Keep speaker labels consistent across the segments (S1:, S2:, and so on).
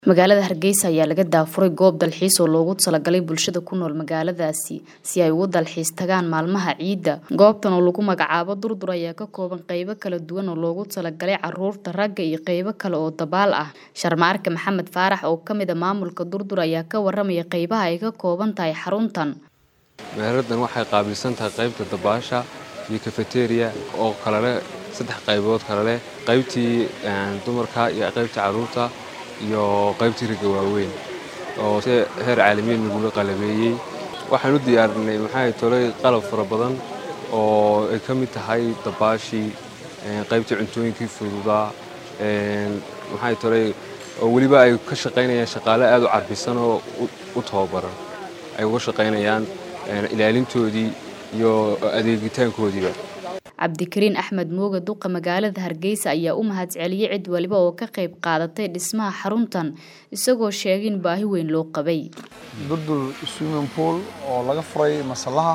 S1: magaalada hargeysa ayaa laga daafuray goob dalxiis oo loogu talagalay bulshada ku nool magaaladaasi si ay ugu dalxiis tagaan maalmaha ciidda goobtan oo lagu magacaabo durdur ayaa ka kooban qeybo kala duwan oo loogu talagalay caruurta ragga iyo qeybo kale oo dabaal ah sharmaarka maxamed faarax oo kamid a maamulka durdur ayaa ka waramaya qeybaha ay ka kooban tahay xaruntan
S2: meeradan waxay qaabilsan tahay qaybta dabaasha iyo kafeteria oo kaleleh saddex qaybood kale leh qaybtii dumarka iyo qaybtii caruurta iyo qaybtii riga waaweyn oo si heer caalamiin lagula qalabeeyey waxaan u diyaarinay maxaa tolay qalab fara badan oo ay ka mid tahay dabaashii qaybtii cuntooyinkii fududaa maxaa tolay oo weliba ay ka shaqaynayaan shaqaale aad u carbisan oo u tababaran ay uga shaqaynayaan ilaalintoodii iyo adeegitaankoodiiba
S1: cabdikariin axmed mooga duqa magaalada hargeysa ayaa u mahadceliyey cid waliba oo ka qayb qaadatay dhismaha xaruntan isagoo sheegay in baahi weyn loo qabay
S3: durdur swimming pool oo laga furay masallaha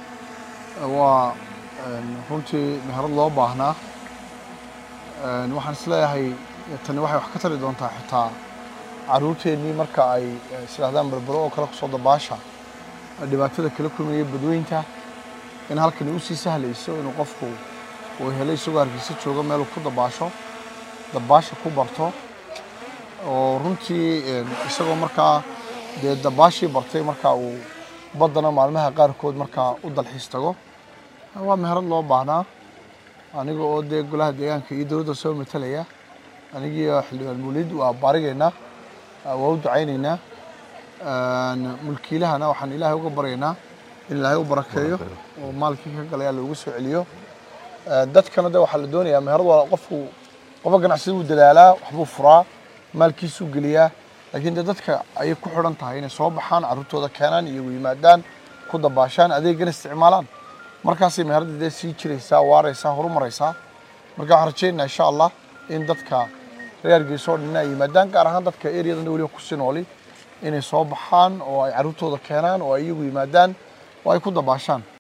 S3: waa runtii meherad loo baahnaa waxaan isleeyahay tani waxay wax ka tari doontaa xitaa caruurteennii marka ay islaahdaan berbero oo kale kusoo dabaasha dhibaatada kala kulmaya badweynta in halkani u sii sahlayso inuu qofku uu helay isagoo hargeysa jooga meel uu ku dabaasho dabaasha ku barto oo runtii isagoo markaa dee dabaashii bartay markaa uu baddana maalmaha qaarkood markaa u dalxiis tago waa meherad loo baahnaa aniga oo dee golaha deegaanka iyo dowladda soo matalaya anigii xildhibaan muulid waa baarigaynaa waa u ducaynaynaa mulkiilahana waxaan ilaahay uga baryaynaa in ilaahay u barakeeyo oo maalkii ka galaya loogu soo celiyo dadkana de waxaa la doonayaa meherad waa qofku qofka ganacsida wuu dadaalaa waxbuu furaa maalkiisuu geliyaa laakiin de dadka ayay ku xidhan tahay inay soo baxaan carruurtooda keenaan iyagu yimaadaan ku dabaashaan adeegana isticmaalaan markaasay meheradda dee sii jiraysaa waaraysaa horumaraysaa marka waxaan rajaynaynaa insha allah in dadka reer hargeysa oo dhan ay yimaadaan gaar ahaan dadka ereyadan weliba kusii nooli inay soo baxaan oo ay carruurtooda keenaan oo ay iyagu yimaadaan oo ay ku dabaashaan